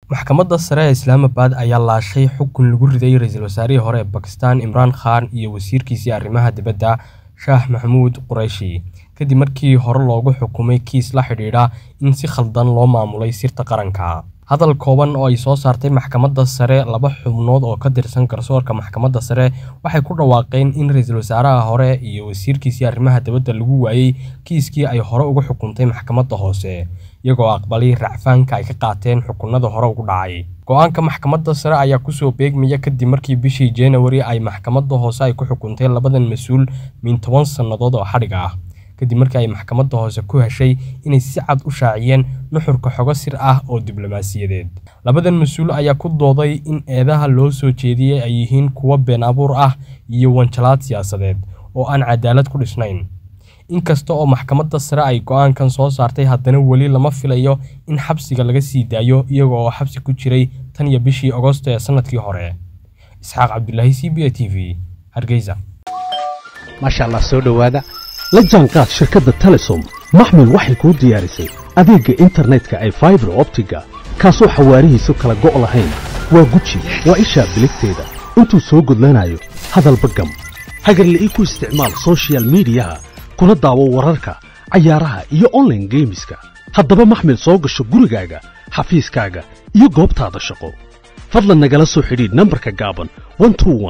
maxkamadda sare ee islaamabad ayaa laashay xukun lagu riday ra-iisul wasaarihii hore ee bakistan imraan khan iyo wasiirkiisii arrimaha dibadda shaah maxamuud qurayshi kadib markii hore loogu xukumay kiis la xidhiidha in si khaldan loo maamulay sirta qaranka hadal kooban oo ay soo saartay maxkamadda sare laba xubnood oo ka tirsan garsoorka maxkamadda sare waxay ku dhawaaqeen in ra-iisul wasaaraha hore iyo wasiirkiisii arrimaha dibadda lagu waayey kiiskii ay hore uga xukuntay maxkamadda hoose iyagoo aqbalay racfaanka ay ka qaateen xukunada hore ugu dhacay go-aanka maxkamadda sare ayaa kusoo beegmaya kadib markii bishii januari ay maxkamadda hoose ay ku xukuntay labadan mas-uul min toban sannadood oo xadhig ah kadib markii ay maxkamadda hoose ku heshay inay si cad u shaaciyeen nuxurka xogo sir ah oo diblomaasiyadeed labadan mas-uul ayaa ku dooday in eedaha loo soo jeediyey ay yihiin kuwo been abuur ah iyo wanjalaad siyaasadeed oo aan cadaalad ku dhisnayn inkasta oo maxkamadda sare ay go-aankan soo saartay haddana weli lama filayo in xabsiga laga sii daayo iyaga oo xabsi ku jiray tan iyo bishii agosto ee sanadkii hore isxaaq cabdulaahi c b a t v hargeysa maasha allah soo dhowaada la jaanqaad shirkadda telesom maxmil waxay kuu diyaarisay adeegga internetka ay faibar optiga kaasoo xawaarihiisu kala go' lahayn waa guji waa ishaa biligteeda intuu soo gudlanayo hadalba gam hagarla ii ku isticmaal sochial midiyaha kuna daawo wararka cayaaraha iyo onlaine geemiska haddaba maxmil soo gasho gurigaaga xafiiskaaga iyo goobtaada shaqo fadlan nagala soo xidhiidh nambarka gaaban